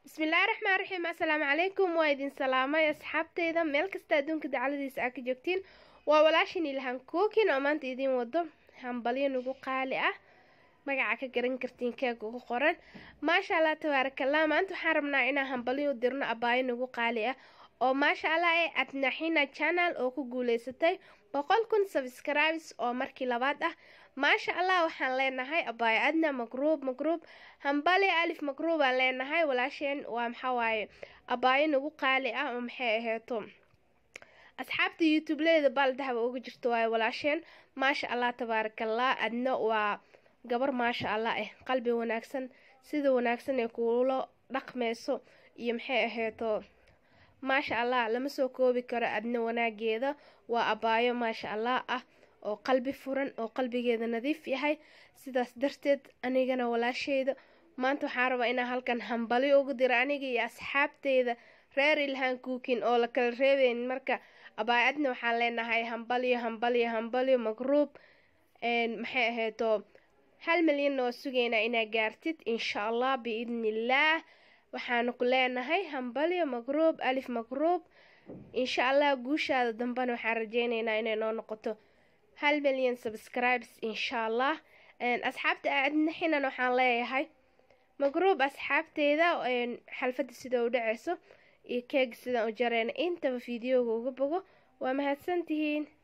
bismillaahi raxmaan raxiim assalaamu calaykum waa idin salaamay asxaabteyda meel kasta adduunka dacaladiisa aa ka joogtiin waa walaashin ilhan kookin oo maanta idiin wado hambalyo nagu qaali ah magaca ka garan kartiin keega ugu qoran maasha allah tabaarakallah maanta waxaan rabnaa inaan hambalyo u dirno abaayo nagu qaali ah oo maasha allah ee adnaxina channel oo ku guuleysatay boqol kun subscribes oo markii labaad ah maasha allah waxaan leenahay abaayo adna magruub magruub hambali alif magruub aan leenahay walaasheen waa maxaa waaye abaayo nagu qaali ah oo maxay aheeto asxaabta youtubeleeda baaldahaba uga jirto waaye walaasheen maasha allah tabaarakallah adna waa gabar maasha allah eh qalbi wanaagsan sida wanaagsan ee kuula dhaqmeyso iyo maxay aheeto maasha allah lama soo koobi karo adna wanaageeda waa abaayo maasha allah ah oo qalbi furan oo qalbigeeda nadiif yahay sidaas darteed anigana walaasheyda maanta waxaan rabaa inaan halkan hambalyo ugu diro aniga iyo asxaabteyda reer ilhaan kuukin oo la kala reebeyn marka abaayo adna waxaan leenahay hambalyo hambalyo hambalyo magruub maxay aheeto hal milyanna waa sugeynaa inaa gaartid insha allah biidni illaah waxaanu ku leenahay hambalyo magruub alif magruub insha allah guushaada dambena waxaan rajeyneynaa inay noo noqoto hal milyan subscribes insha allah asxaabta aadnaxinan waxaan leeyahay magruub asxaabteeda xalfadda sida u dhaceyso iyo keega sidaan u jareyna intaba fideoga uga bogo waa mahadsantihiin